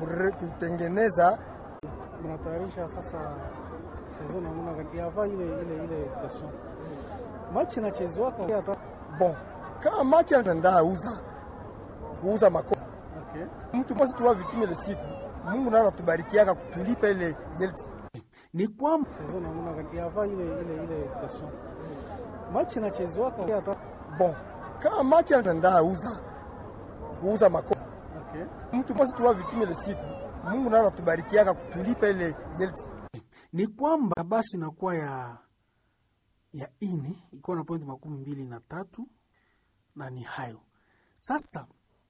kure- kutengeneza mnatayarisha sasa sezon namna gani yava ile ile ile pression match inachezwa kwa hata bon kama machi anatenda uza kuuza mako okay mtu mwasi tuwa vitime le siku Mungu naza tubarikiaka kutulipa ile ile ni kwamba sezon namna gani yava ile ile ile pression match inachezwa kwa hata bon kama machi anatenda uza kuuza mako okay mtu mwasi tuwa vitime le siku Mungu naza tubarikiaka kutulipa ile ile ni kwamba basi inakuwa ya ya ine ikiwa na pointi makumi mbili na tatu na ni hayo sasa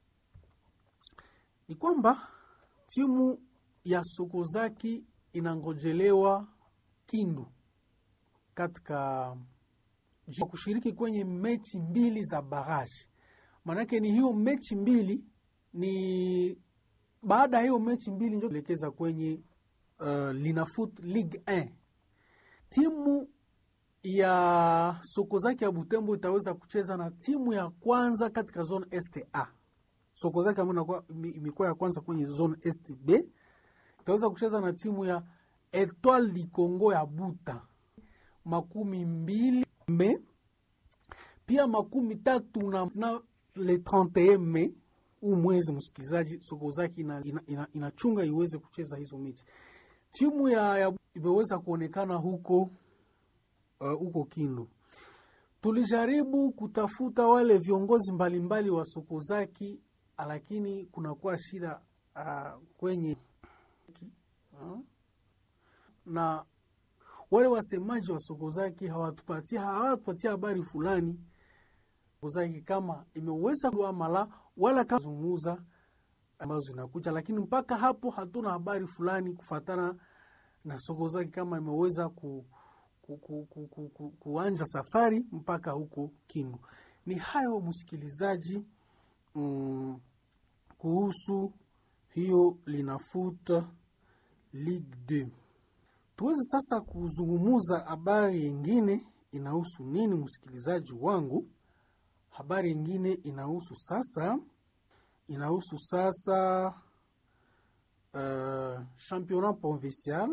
ni kwamba timu ya Sokozaki inangojelewa Kindu katika ji- kushiriki kwenye mechi mbili za baraji. Maanake ni hiyo mechi mbili ni baada ya hiyo mechi mbili ndio elekeza kwenye uh, Linafoot Ligue 1. Timu ya Sokozaki ya Butembo itaweza kucheza na timu ya kwanza katika zone STA. Sokozaki ambayo inakuwa- ime- imekuwa ya kwanza kwenye zone STB itaweza kucheza na timu ya Etoile du Congo ya Buta makumi mbili me pia makumi tatu na, na le 31 me huu mwezi msikilizaji, Sokozaki inachunga ina, ina, inachunga iweze kucheza hizo mechi. Timu ya, ya imeweza kuonekana huko uh, huko Kindu. Tulijaribu kutafuta wale viongozi mbalimbali wa Sokozaki, lakini kunakuwa shida uh, kwenye uh, na wale wasemaji wa Sokozaki hawatupatia hawatupatia habari fulani Sokozaki kama imeweza kuamala wala kama zungumza ambazo zinakuja, lakini mpaka hapo hatuna habari fulani kufatana na Sokozaki kama imeweza ku, ku, ku, ku, ku, ku, kuanja safari mpaka huko Kindu. Ni hayo msikilizaji, mm, kuhusu hiyo linafuta Ligue 2 tuweze sasa kuzungumuza habari yengine inahusu nini, msikilizaji wangu? Habari yengine inahusu sasa, inahusu sasa uh, championnat provincial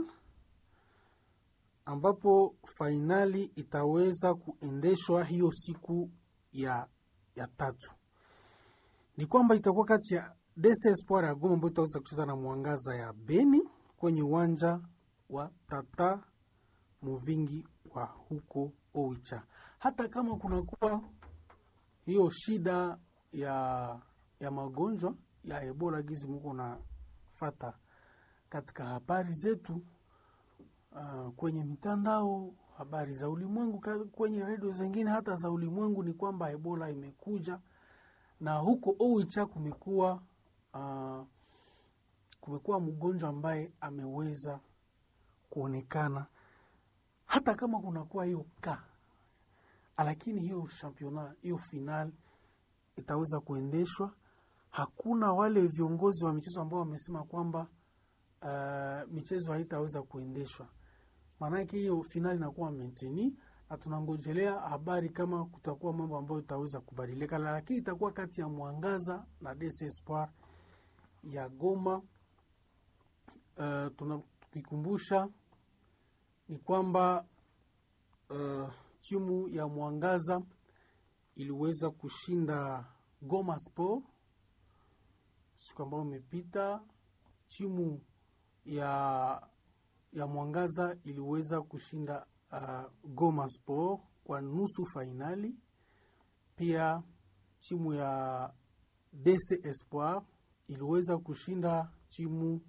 ambapo fainali itaweza kuendeshwa hiyo siku ya, ya tatu. Ni kwamba itakuwa kati ya DC Espoir ya Goma ambayo itaweza kucheza na Mwangaza ya Beni kwenye uwanja wa Tata Muvingi wa huko Oicha. Hata kama kunakuwa hiyo shida ya ya magonjwa ya Ebola gizi muko na fata katika habari zetu uh, kwenye mitandao, habari za ulimwengu ka- kwenye redio zingine hata za ulimwengu, ni kwamba Ebola imekuja na huko Oicha kumekuwa uh, kumekuwa mgonjwa ambaye ameweza kuonekana hata kama kunakuwa hiyo ka lakini hiyo championa hiyo final itaweza kuendeshwa. Hakuna wale viongozi wa michezo ambao wamesema kwamba uh, michezo haitaweza kuendeshwa, maanake hiyo final inakuwa menteni, na tunangojelea habari kama kutakuwa mambo ambayo itaweza kubadilika, lakini itakuwa kati ya Mwangaza na DC Espoir ya Goma. Uh, tuna- tukikumbusha ni kwamba uh, timu ya Mwangaza iliweza kushinda Goma Sport siku ambayo imepita. Timu ya ya Mwangaza iliweza kushinda uh, Goma Sport kwa nusu fainali. Pia timu ya DC Espoir iliweza kushinda timu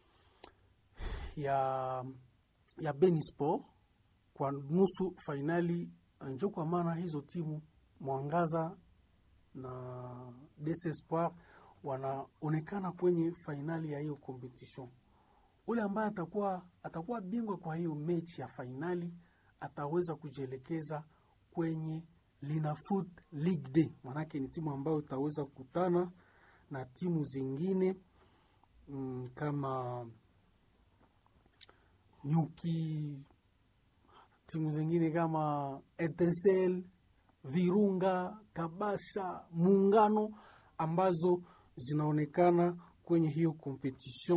ya ya Beni Sport kwa nusu fainali. Njo kwa maana hizo timu Mwangaza na DC Espoir wanaonekana kwenye fainali ya hiyo competition. Ule ambaye atakuwa atakuwa bingwa kwa hiyo mechi ya fainali ataweza kujielekeza kwenye Linafoot League Day, maanake ni timu ambayo itaweza kukutana na timu zingine mm, kama Nyuki, timu zingine kama Etincelle, Virunga, Kabasha, Muungano ambazo zinaonekana kwenye hiyo competition